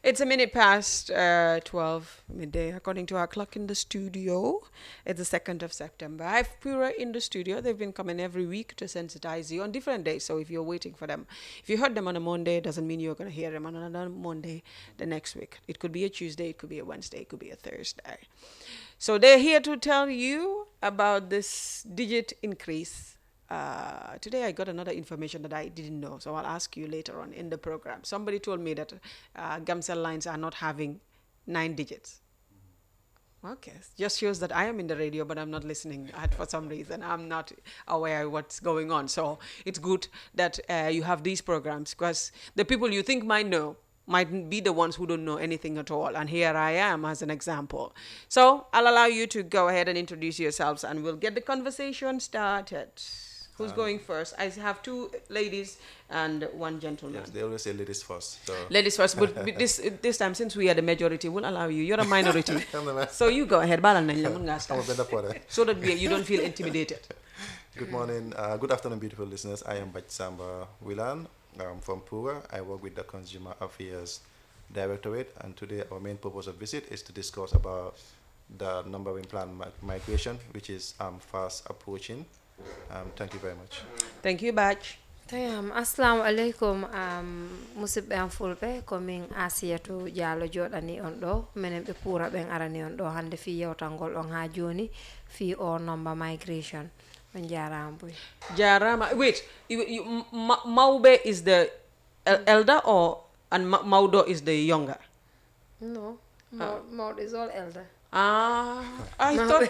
It's a minute past uh, 12 midday, according to our clock in the studio. It's the 2nd of September. I have Pura in the studio. They've been coming every week to sensitize you on different days. So if you're waiting for them, if you heard them on a Monday, doesn't mean you're going to hear them on another Monday the next week. It could be a Tuesday, it could be a Wednesday, it could be a Thursday. So they're here to tell you about this digit increase uh, today I got another information that I didn't know, so I'll ask you later on in the program. Somebody told me that uh, Gamcell lines are not having nine digits. Okay, just shows that I am in the radio, but I'm not listening at, for some reason. I'm not aware what's going on. So it's good that uh, you have these programs because the people you think might know might be the ones who don't know anything at all. And here I am as an example. So I'll allow you to go ahead and introduce yourselves and we'll get the conversation started. Who's going first? I have two ladies and one gentleman. Yes, they always say ladies first. So Ladies first, but with this this time since we are the majority, we'll allow you. You're a minority, Xam na so you go ahead. Balal nañ la, mën ngaa xam start. nga benn pare. So that we, you don't feel intimidated. Good morning, uh, good afternoon, beautiful listeners. I am Bach Samba Wilan um, from Pura. I work with the Consumer Affairs Directorate, and today our main purpose of visit is to discuss about the numbering plan mi- migration, which is um, fast approaching. Um, thank you very much. Thank you, Batch. Tayam, assalamu alaikum um, musidɓe am fulɓe komin asiyatu diallo joɗani on ɗo minen ɓe puura ɓen arani on ɗo hande fi yewtangol on ha joni fi o nomba migration on jarama boy Jarama. Wait, you, you, Ma- Maube is the el- elder or and Ma- Maudo is the younger? no mawɗo is all elder Ah, I thought.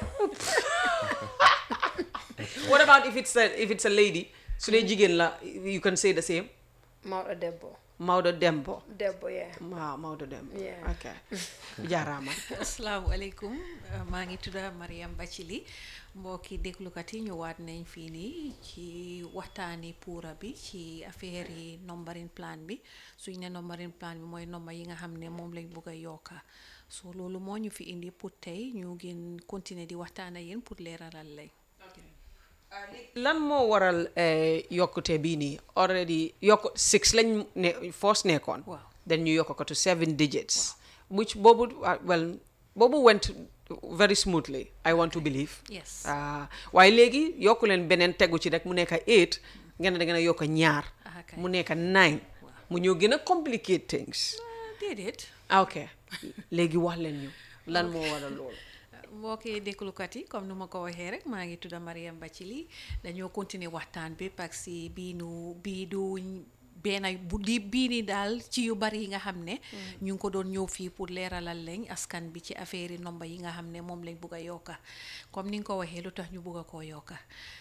what about if it's a if it's a lady? So they jigin la, you can say the same. mawɗo debbo Maudo Dembo. debbo ye Wow, Maudo Dembo. Yeah. Okay. Jarama. asalaamaaleykum uh, maa ngi tudda Mariam Bacili mbokki déglukat yi ñëwaat nañ fii nii ci waxtaani puura bi ci affaire yi numbering plan bi suñ ne numbering plan bi mooy nomba yi nga xam ne moom lañ bëgg a yokka so loolu moo ñu fi indi pour tey ñu gën continuer di waxtaan ak yéen pour leeralal lañ lan moo waral eh, yokkute bii nii already yokk six lañ ne first nekkoon Waaw. then ñu yokk ko to seven digits which boobu uh, well boobu went very smoothly I want to believe yes ah waaye léegi yokku leen beneen tegu ci rek mu nekk eight ngeen ne da ngeen a yokk ñaar Ah, kay. mu nekk nine mu ñëw gën a complicate things Uh, déedéet ah, ok léegi wax leen ñu lan moo waral loolu mbokki déglukat yi comme nu ma ko waxee rek maa ngi tudda Mariam Bacili dañoo continuer waxtaan bi parce que bii nu bii du benn bu di bii ni daal ci yu bari yi nga xam ne ñu ngi ko doon ñëw fii pour leeralal lañ askan bi ci affaire yi nomba yi nga xam ne moom lañ bugg a yokka comme ni nga ko waxee lu tax ñu bugg a koo yokka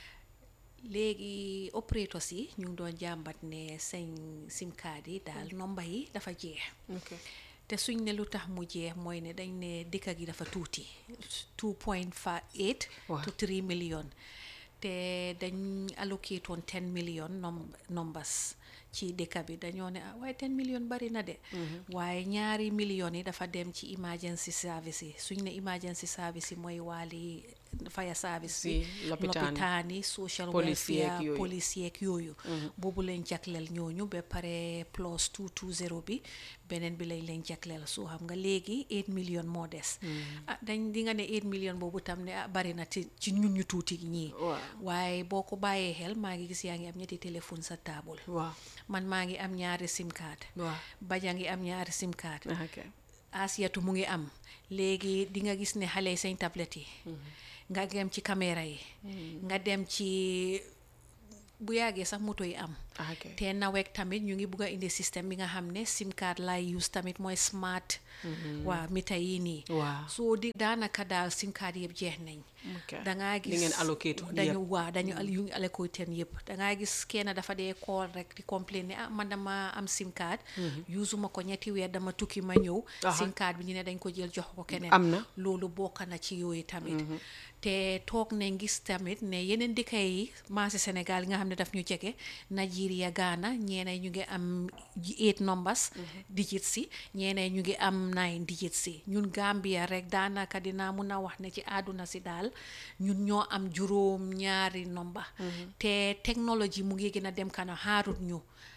léegi operators yi ñu ngi doon jàmbat ne seen sim card yi daal nomba yi dafa jeex ok te suñ ne lu tax mu jeex mooy ne dañ ne dëkk gi dafa tuuti 2.8 Waaw. to 3 million te dañ allocate woon 10 million nom numbers ci dëkk bi dañoo ne ah waaye 10 million bari na de waaye ñaari millions yi dafa dem ci emergency service yi suñ ne emergency service yi mooy wàlli fire service Si, bi lopitaan yi. lopitaan yi social Police yeeg welfare yooyu. police yeeg yooyu boobu lañ jagleel ñooñu ba pare plus 220 bi beneen bi lañ leen jagleel soo xam nga léegi 8 million moo des ah dañ di nga ne 8 million boobu tam ne ah bari na ci ci ñun ñu tuuti ñii Waaw. waaye boo ko bàyyee xel maa ngi gis yaa ngi am ñetti téléphone sa table waaw man maa ngi am ñaari sim card waaw baja ngi am ñaari sim card ah, ok asiyatu mu ngi am léegi di nga gis ne xale yi seen tablette yi nga dem ci caméra yi nga dem ci bu yàggee sax moto yi am ah, ok te nawet tamit ñu ngi bugg a indi système bi nga xam ne sim card lay use tamit mooy smart waaw mita yi nii Waaw. soo di daanaka daal sim card yëpp jeex nañ ok dangaa li gis ngeen allocate woon dañu yëpp. waaw dañu al yu ngi allocate yëpp dangaa gis kenn dafa dee call rek di complain ne ah man dama am sim card usuma ko ñetti weer dama tukki ma ñëw Aha. sim card bi ñu ne dañ ko jël jox ko keneen Am na. loolu bokk na ci yooyu tamit te toog nañ gis tamit ne yeneen dëkk yi maasi Sénégal yi nga xam ne daf ñu jege Nigeria Ghana ñeeneen ñu ngi am eight numbers digits si ñeeneen ñu ngi am nine digits si ñun Gambia rek daanaka dinaa mun a wax ne ci àdduna si daal ñun ñoo am juróom ñaari nomba te technology mu ngi gën a dem kanam xaarut ñu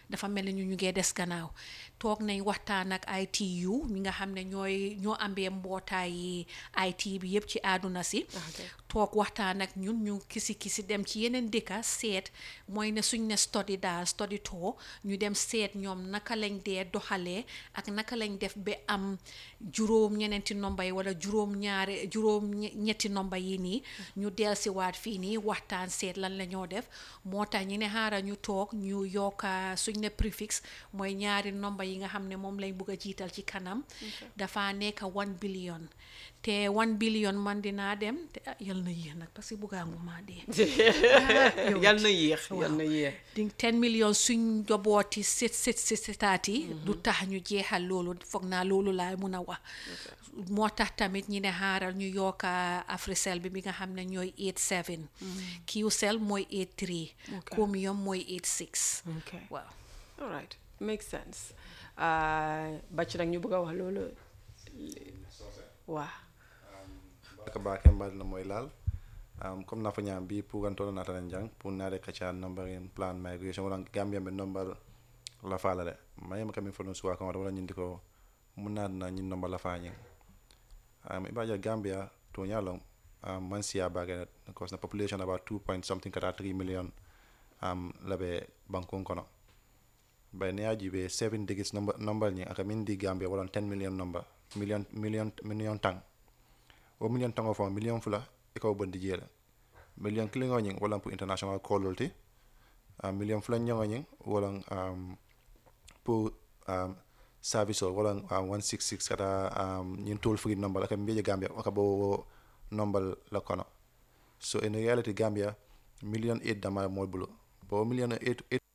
dafa mel ni ñu ñu ngee des gannaaw toog nañ waxtaan ak ITU ñi nga xam ne ñooy ñoo ambee mbootaay IT bi yëpp ci àdduna si toog waxtaan ak ñun ñu kisi kisi dem ci yeneen dëkka seet mooy ne suñ ne study daal study tour ñu dem seet ñoom naka lañ dee doxalee ak naka lañ def ba am juróom ñeneenti nomba yi wala juróom ñaari juróom ñetti nomba yi nii ñu del si waat fii nii waxtaan seet lan la ñoo def moo tax ñi ne xaaral ñu toog ñu yokka suñ ne préfixe mooy ñaari nomba yi nga xam ne moom lañ bugg a jiital ci kanam dafa nekk one billion te one billion man dinaa dem te ah yal na yéex nag parce que buggaangu maa dee yal na yéex yal na yéex di ten million suñ njabooti sit sit sit sitaat yi du tax ñu jeexal loolu foog naa loolu laa mun a wax moo tax tamit ñi ne xaaral ñu yokka Africell bi bi nga xam ne ñooy 87 Qcell mooy 83 Chromium mooy 86 okay waaw all right makes sense bàcc nag ñu bëgg a wax loolu waa barka baake mbaɗino moye laal um, comme nafa ñaam mbi pugantoɗo natana jang pour naade kaca number en plan migration wala gambia ɓe number la fala de mayima kamin folon suwa kan wala ñindi ko mun naadna ñin number la fañin um, ibaja gambia to ñalon um, man siya bage cause na population about 2 point something kata 3 million um, laɓe bankon kono bay ne yaji ɓe 7 digits number, number ñi aka min di gambia wala 10 million number million million million tang o million tango fo million fula e kaw bondi jeela million kilingo ñing wala pour international callol ti uh, million fula ñongo ñing wala um, pour um, service o wala um, 166 kata um, ñin toll free number aka mbiye gambia aka bo number la kono so in reality gambia million 8 dama moy bulo bo million 8